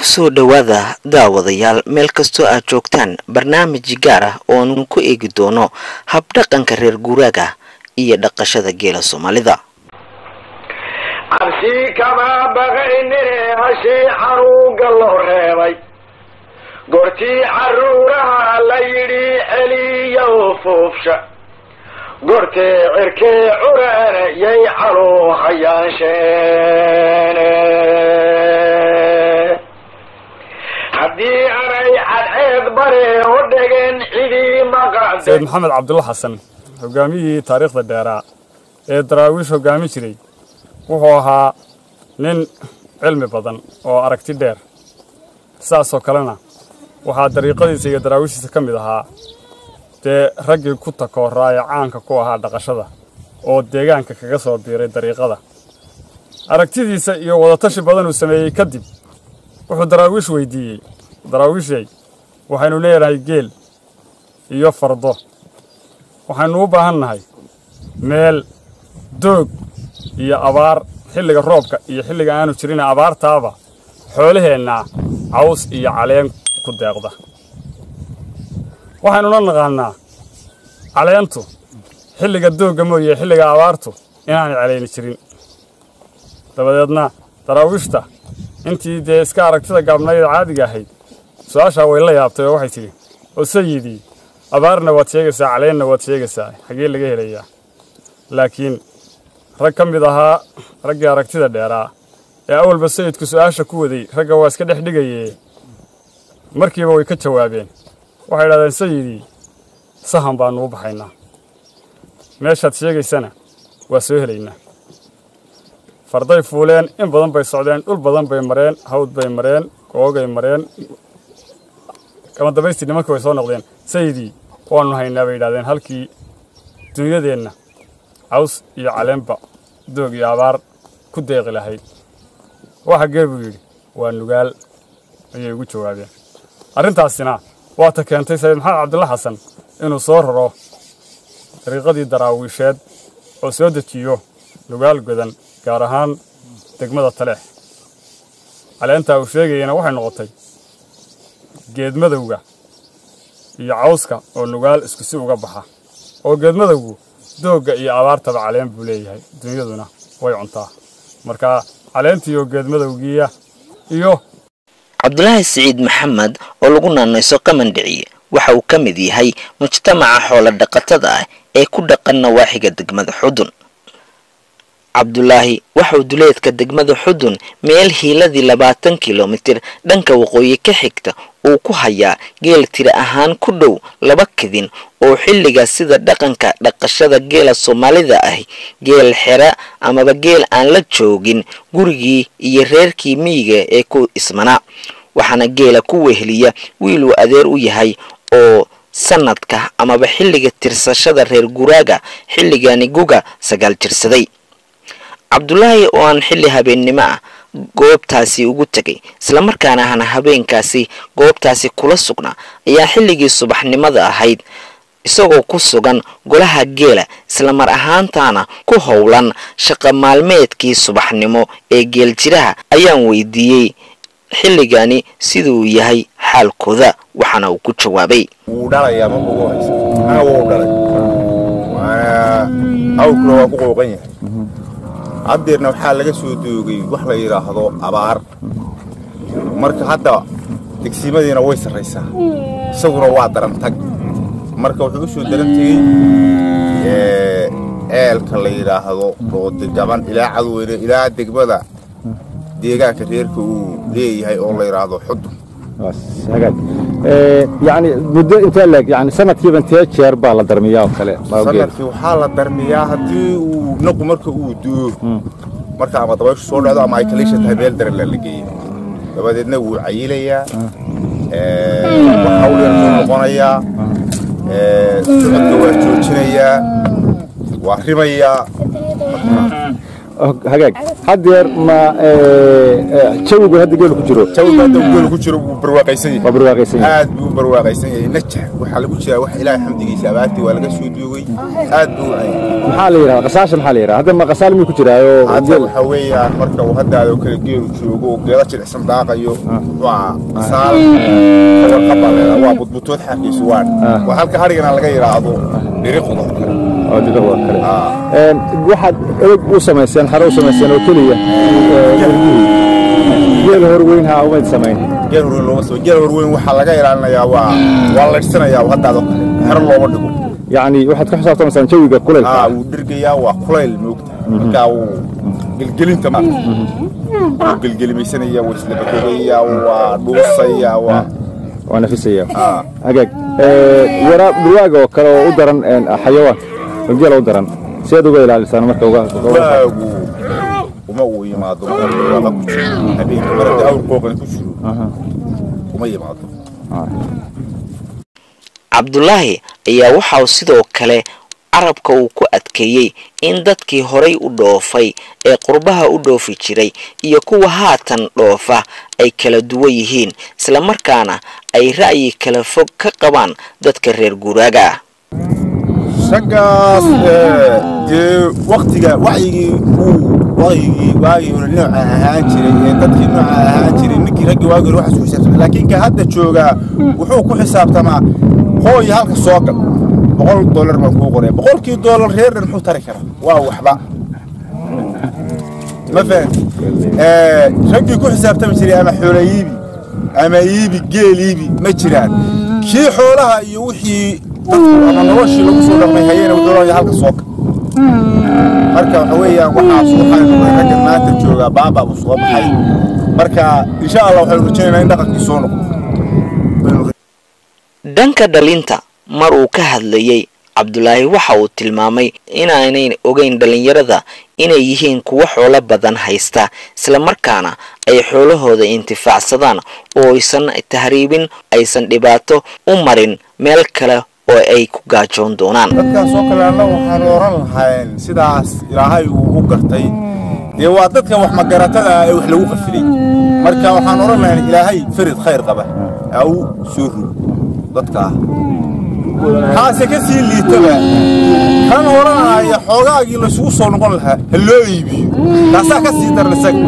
kusoo dhowaada daawadayaal meel kastoo aad joogtaan barnaamij gaar ah ooanu ku eegi doono habdhaqanka reer guuraaga iyo dhaqashada geela soomaalida cabsi kama baqaynine hashii xanuunka loo reebay goortii caruuraha la yidhi celiya fuufsha goortee cirkee curana yay caluu hayaansheene haddii anay cadceed bare u dhegeen cidii maqade sayid maxamed cabdulla xasan hogaamiyihii taariikhda dheeraa ee daraawiish hoggaamin jiray wuxuu ahaa nin cilmi badan oo aragti dheer sidaasoo kalena waxaa dariiqadiisa iyo daraawiishiisa ka mid ahaa dee raggii ku takooraa ee caanka ku ahaa dhaqashada oo deegaanka kaga soo biiray dariiqada aragtidiisa iyo wadatashi badan uu sameeyey kadib wuxuu daraawiish weyddiiyey daraawiishay waxaynu leedahay geel iyo fardo waxaynu u baahan nahay meel doog iyo abaar xilliga roobka iyo xilliga aanu jirin abaartaaba xoolaheennaa caws iyo caleen ku deeqda waxaynuna naqaannaa caleentu xilliga doogga mooye xilliga abaartu inaanay calayni jirin dabadeedna daraawiishta intii dee iska aragtida gaabnayd caadiga ahayd su-aashaa way la yaabtay oo waxay tidhi oo sayidii abaarna waad sheegaysaa caleenna waad sheegaysaa xaggee laga helayaa laakiin rag ka mid ahaa raggii aragtida dheeraa ee awalba sayidku su'aasha ku waday ragga waa iska dhex dhigayee markiiba way ka jawaabeen waxay idhahdeen sayidii sahan baannu u baxaynaa meeshaad sheegaysana waa soo helaynaa farday fuuleen in badan bay socdeen dhul badan bay mareen hawd bay mareen googay mareen kama dambaystii nimankii way soo noqdeen sayidii waannu haynaa bay yidhahdeen halkii dunyadeenna caws iyo caleenba doog iyo abaar ku deeqi lahayd waxa gee buu yidhi waa nugaal ayay ugu jawaabeen arrintaasina waata keentay sayid maxamed cabdulla xasan inuu soo raro dariiqadii daraawiisheed oo soo dejiyo nugaal godan gaar ahaan degmada taleex caleentaa uu sheegayana waxay noqotay geedmadowga iyo cawska oo nugaal isku si uga baxa oo geedmadowgu doogga iyo abaartaba caleen buu leeyahay dunyaduna way cuntaa marka caleentii oo geedmadowgiiya iyo cabdulaahi siciid maxamed oo lagu naanayso qamandhiciye waxa uu ka mid yahay mujtamaca xoolo dhaqatada ah ee ku dhaqan nawaaxiga degmada xudun cabdulaahi waxauu duleedka degmada xudun meel hiiladii labaatan kilomitir dhanka waqooyi ka xigta uu ku hayaa geel tiri ahaan ku dhow laba kadin oo xilliga sida dhaqanka dhaqashada geela soomaalida ah geel xera amaba geel aan la joogin gurigii iyo reerkii miyiga ee ku ismanaa waxaana geela ku weheliya wiil uu adeer u yahay oo sanadka amaba xilliga tirsashada reer guraaga xilligani guga sagaal jirsaday cabdulaahi oo aan xilli habeennimo ah goobtaasi ugu tegay islamarkaana ahna habeenkaasi goobtaasi kula sugnaa ayaa xilligii subaxnimada ahayd isagoo ku sugan golaha geela islamar ahaantaana ku howlan shaqa maalmeedkii subaxnimo ee geeljiraha ayaan weydiiyey xilligani siduu yahay xaalkooda waxaana uu ku jawaabay wuu dhalayaa ma ugu haysa aa wuu dhalay waana awrkuna waa ku qooqan yahay haddeerna waxaa laga soo doogay wax la yidhaahdo abaar marka hadda degsimadiina way sarraysaa isaguna waa darantag marka wuxuu u soo daran tegey eelka la yidhaahdo roodi gaban ilaa cadweyne ilaa degmada deegaanka reerka uu leeyahay oo la yidhaahdo xudun yani muddo intee leeg yani sanadkiiba intee jeer baa la darmiyaa oo kale sanadkii waxaa la darmiyaa haddii uu naqu marka uu duo marka ama dabayshu soo dhacdo ama ay kaliisha tahay meel daran la geeyo dabadeedna wuu cayilayaa hawl yar buu noqonayaa socodka waa joojinayaa waa rimayaa hagaag haddeer ma jawigu hadda geelu ku jiro jawiga hadda uu geelu ku jiro wuu barwaaqaysan yahay waa barwaaqaysan yahay aad buu u barwaaqaysan yahay najax waxaa lagu jiraa wax ilaahay xamdigiisa abaartii waa laga soo duugay aad buu u cayay maxaa la yidhaha qasaasha maxaa la yidhaha hadda ma qasaal miyuu ku jiraayo hadda waxa weeyaan marka uu haddaadoo kale geelu joogo oo geela jilicsan daaqayo waa saal kabarqabaleeda waa budbutood xaqiisu waan waa halka harigana laga yidhaahdo dhiriqda oo kale oo diqada oo kale Een, waxaad ereg u samayseen xaro u samayseen oo keliya geel horweyn ha umayd samayn geel horweyn looma soo geel horweyn waxaa laga ilaalinayaa waa waa laydhsanayaa haddaadoo kale xero looma dhigo yacni waxaad ka xisaabtamaysaan jawiga kulaylka aa wuu dhirgayaa waa kulayl moogta markaa wuu gelgelinta ma wuu gelgelimaysanaya waa islabatogayaa waa dhuusayaa waa waa nafisaya aa hagaag Ee, waraab dhurwaaga oo kale oo u daran een, xayawaan oo geela u daran sidaad uga ilaalisaan marka uga uga- waagu uma uu yimaado marka ku jiro habeenka marada awr qooqani ku jiro uma yimaado cabdulaahi ayaa waxa uu sidoo kale carabka uu ku adkeeyey in dadkii horay u dhoofay ee qurbaha u dhoofi jiray iyo kuwa haatan dhoofa ay kala duwan yihiin islamarkaana ay ra'yi kala fog ka qabaan dadka reer guuraaga ah raggaas ee, dee waktiga wacyigii uu wacyigii waagii hore nooca ahaan jiray ee dadkii nooca ahaan jiray ninkii raggii waagii hore waxaas ku xisaabtamay laakiin ka hadda joogaa wuxuu ku xisaabtamaa hooy halka soo gal boqol dollar baan kuu qoraya boqolkii dollar reer dhan muxuu tari karaa waa waxba ma fahanti Ee, raggii ku xisaabtami jiray ama xoola iibi ama iibi geel iibi ma jiraan kii xoolaha iyo wixii dadku ama noloshii lagu soo dhaqmay hayena wuxuu leeyahay halka soo gal marka waxa weeyaan waxaas waxaynu ragga maanta joogaa baabaa buu soo baxay marka insha allah waxaynu rajaynaynaa in dhaqankii soo noqdo Waynu dhanka dhalinta mar uu ka hadlayey cabdulaahi waxa uu tilmaamay inaanay ogeyn dhallinyarada inay yihiin kuwo xoolo badan haysta islamarkaana ay xoolahooda intifaacsadaan oo aysan tahriibin aysan dhibaato u marin meel kale oo ay ku gaajoon doonaan dadkaas oo kale annagu waxaanu oran lahayn sidaas ilaahay uu u gartay dee waa dadka wax magaratada ah ee wax lagu qafilay marka waxaan oran lahayn ilaahay farid khayr qaba ha u soo rug dadka ah kaase ka sii liitaba kan oranaya xoogaagii laysugu soo noqon lahaa ha loo iibiyo taasaa ka sii daran isaga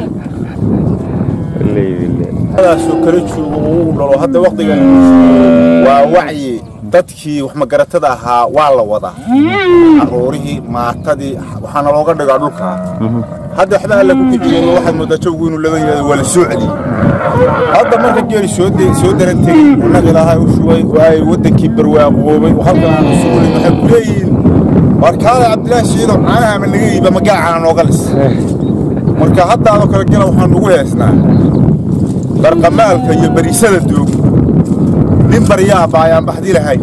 daasoo kala joogo uu dhalo hadda waqtigan waa wacyi dadkii wax magaratada ahaa waa la wadaa caruurihii maatadii waxaana looga dhigaa dhulka hadda waxba alla ku kiciyen waxaad moodaa jawgu inuu laga yidhahdo waa la soo celiyey hadda marka geeri soo de- soo daran tegey unnaga ilaahay u shubay oo ay waddankii barwaaqoobay oo halkan aanu sugulay waxay ku leeyihiin warkaada cabdilaahi shiidow caanaha ama naga iiba magaa caana nooga lis marka haddaadoo kale gela waxaan ugu heesnaa barqamaalka iyo bariisada doog nin baryaa baayaan baxdi lahayn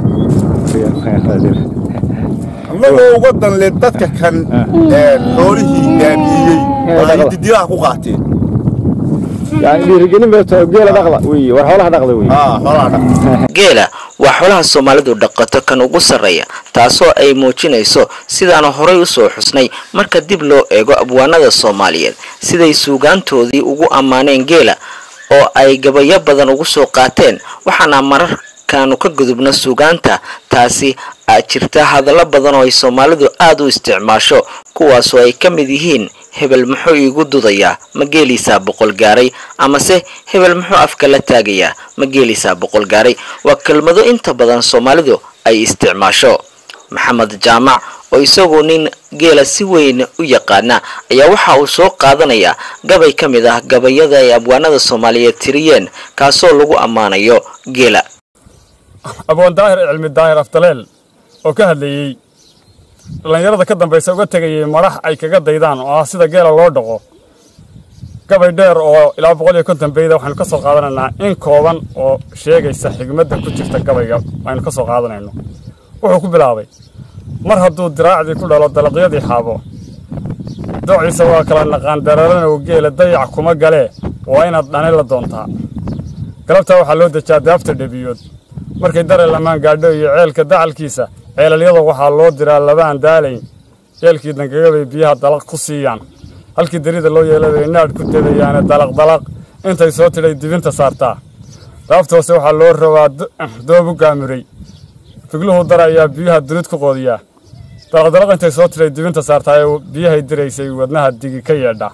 annagoo uga danle dadka kan ee xoolihii baabi'iyey oo ay didilaha ku qaateen yani dhiirigelin bay tahay geela dhaqda wey war xoolaha dhaqda wey aa xoolaha dhaq geela waa xoolaha soomaalidu dhaqato kan ugu sarreeya taasoo ay muujinayso sidaanu horay usoo xusnay marka dib loo eego abwaanada soomaaliyeed siday suugaantoodii ugu ammaaneen geela oo ay gabayo badan ugu soo qaateen waxaana mararkaanu ka gudubno suugaanta taasi aa jirta hadallo badan oo ay soomaalidu aada u isticmaasho kuwaasoo ay ka mid yihiin hebel muxuu iigu dudayaa ma geeliisaa boqol gaaray amase hebel muxuu afka la taagayaa ma geeliisaa boqol gaaray waa kelmado inta badan soomaalidu ay isticmaasho maxamed jaamac oo isagoo nin geela si weyn u yaqaana ayaa waxa uu soo qaadanayaa gabay ka mid ah gabayada ay abwaanada soomaaliyeed tiriyeen kaasoo lagu ammaanayo geela aboon daahir cilmi daahir afdaleel oo ka hadlayey dhallinyarada ka dambaysa uga tegayay madax ay kaga daydaan oo ah sida geela loo dhaqo gabay dheer oo ilaa boqol iyo konton beyda waxaynu ka soo qaadanaynaa in kooban oo sheegaysa xigmadda ku jirta gabayga aynu ka soo qaadanayno wuxuu ku bilaabay mar hadduu diraacdii ku dhalo dalaqyadii xaabo doociisa waa kala naqaan dararanow geela dayac kuma galee waa inaad dhani la doontaa galabtaa waxaa loo dejaa daafta dhebiyood markay dare lamaan gaadho iyo ceelka dacalkiisa ceelalyada waxaa loo diraa labaan daalayn ceelkii dangagabay biyaha dalaq ku siiyaan halkii darida loo yeelay bay naadh ku dedayaane dalaq dalaq intay soo tidhay dibinta saartaa daafta hoose waxaa loo rabaa doob u gaamuray figluhu dara ayaa biyuha dunid ku qoodiyaa dalaqdalaq intay soo tidhay dibinta saartaa ee biyahay diraysay wadnaha digi ka yeedha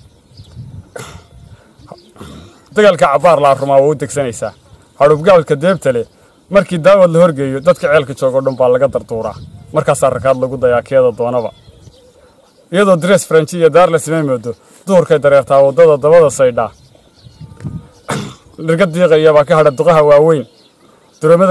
dagaalka cabbaar laa rumaa waa u degsanaysaa hadhubgaalka deebta leh markii daawad la horgeeyo dadka ceelka joogo dhan baa laga darduuraa markaasaa rakaad lagu dayaa keeda doonaba iyadoo darees faranji iyo daar la samay moodo duhurkay dareertaa waddada dabada saydhaa dhirga diiqaya baa ka hadha duqaha waaweyn duramada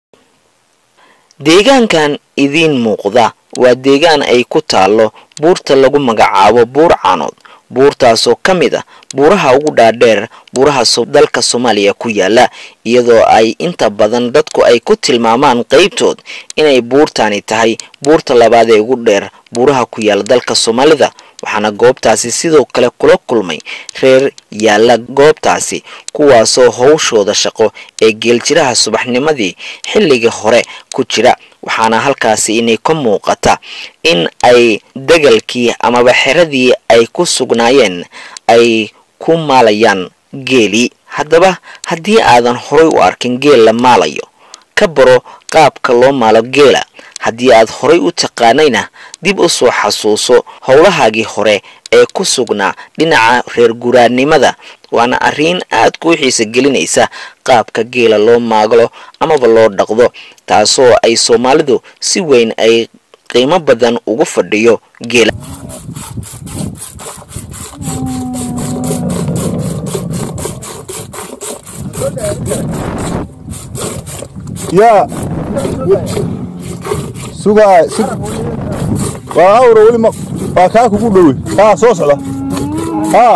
deegaankan idiin muuqda waa deegaan ay ku taallo buurta lagu magacaabo buur caanood buurtaasoo ka mid ah buuraha ugu dhaadheer buuraha dalka soomaaliya ku yaala iyadoo ay inta badan dadku ay ku tilmaamaan qaybtood inay buurtani tahay buurta labaad ee ugu dheer buuraha ku yaala dalka soomaalida waxaana goobtaasi sidoo kale kula kulmay reer yaalla goobtaasi kuwaasoo howshooda shaqo ee geeljiraha subaxnimadii xilligii hore ku jira waxaana halkaasi inay ka muuqata in ay degalkii amaba xeradii ay ku sugnaayeen ay ku maalayaan geeli haddaba haddii aadan horay u arkin geel la maalayo ka baro qaabka loo maalo geela haddii aad horay u taqaanayna dib u soo xasuuso howlahaagii hore ee ku sugnaa dhinaca reer guraannimada waana arrin aad kuu xiisa gelinaysa qaabka geela loo maaglo amaba loo dhaqdo taasoo ay soomaalidu si weyn ay qiimo badan ugu fadhiyo geela yaa sugaa sug waa awra weli ma waa kaa kugu dhowe haa soo socda haa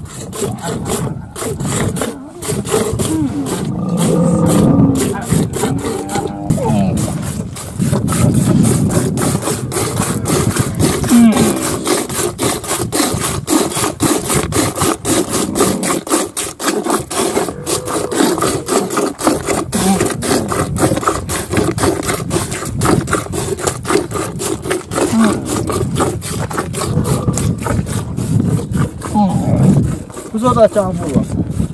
kusoo daajaan fuula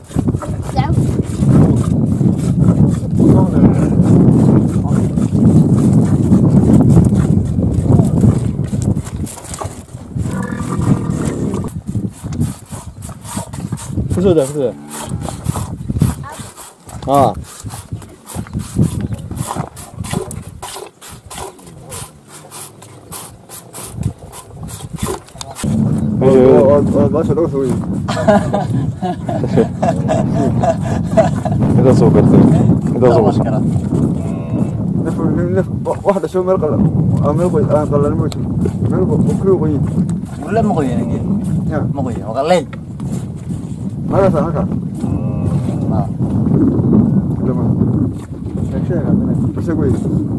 kusoo daa kusoo daa haa intaasoo gartay intaasoo gasha wax dhasho meel qalan meel qoy aan qalan ma jiro meel ku qoy ولا مغوي انا قلت يا. مغوي وغليل هذا صح هذا آه. لما شيء بس قوي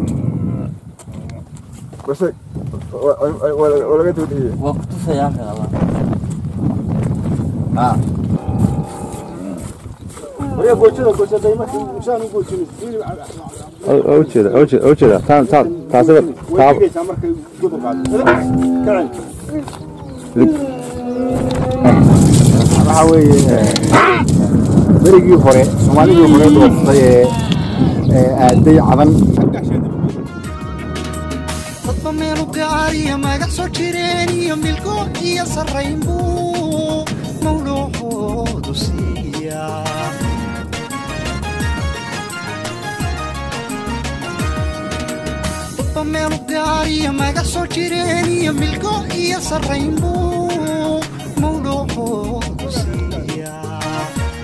بس ولا ولا قلت هي وقت يا اخي الله اه ويا قلت له قلت دايما انسان قلت له ujeeda ujeeda ujeeda taan taan taasiba taa ويجي markay gudub qaado kacan waxaa weeye berigii hore soomaalidii hore dooftay ee ee aaday cadan dadba meelu gaariya magac soo jireen iyo milgo iyo sarrayn buu mawluucoodu siiyaa dadba meelu gaariya magac soo jireen iyo milgo iyo sarrayn buu mawluucoodu siiyaa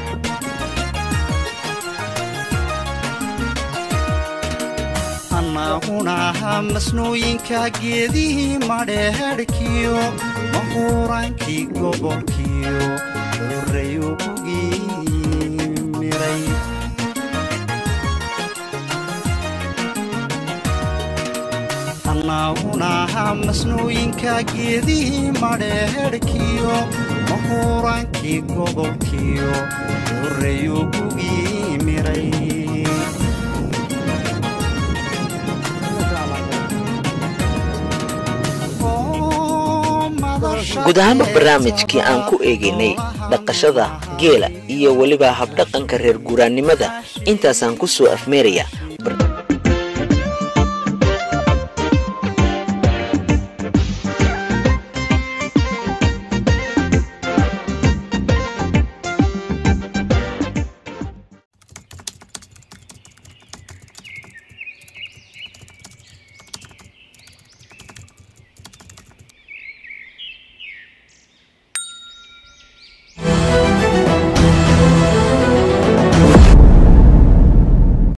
annaguna ahaa masnooyinka geedihii madheedhkiyo mahuuraankii gobolkiyo horreyu ugii miray annaguna ahaa masnooyinka geedihii madheedhkiyo mahuuraankii gobolkiyo horreyu ugii miray oo madasha guud ahaanba barnaamijkii aan ku eegaynay dhaqashada geela iyo weliba habdhaqanka reer guuraannimada intaasaan ku soo afmeeraya